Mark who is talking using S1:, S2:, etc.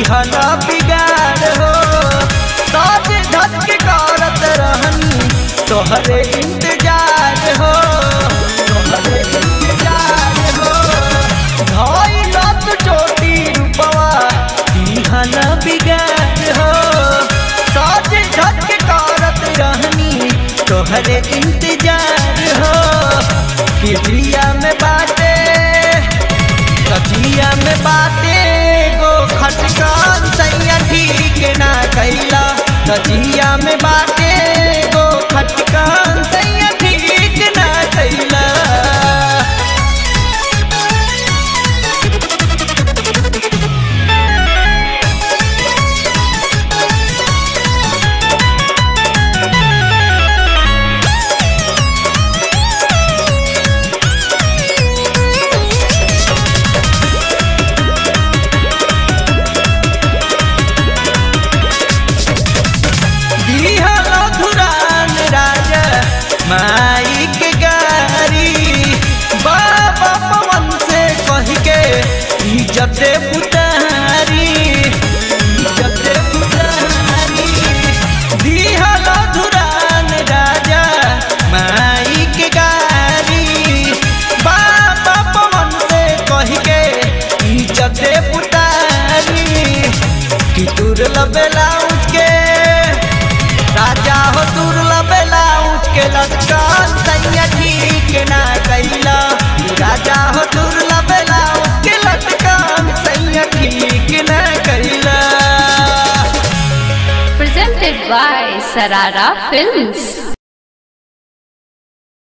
S1: दिहला बिगाड़ हो साज धज के करत रहनी तोहरे इंतजार हो तोहरे इंतजार हो धइला तू चोटी रूपवा दिहला बिगाड़ हो साज धज के करत रहनी तोहरे इंतजार हो किलिया में बाटे कचिया में बाटे गो खटकान सैया ठीक ना कैला कचिया में बाटे गो खटकान सैया ठीक ना कैला दिहला धुरान राजा माई के गारी बाबा पवन से कह के इज्जत पुतारी इज्जत पुतारी दिहला धुरान राजा माई के गारी बाबा पवन से कह के इज्जत पुतारी कि तुर लबेला के राजा हो दुर्ला बेला उठ के लटकन सैया ठीक ना कैला राजा हो दुर्ला बेला उठ के लटकन सैया ठीक ना कैला
S2: Presented by Sarara Films.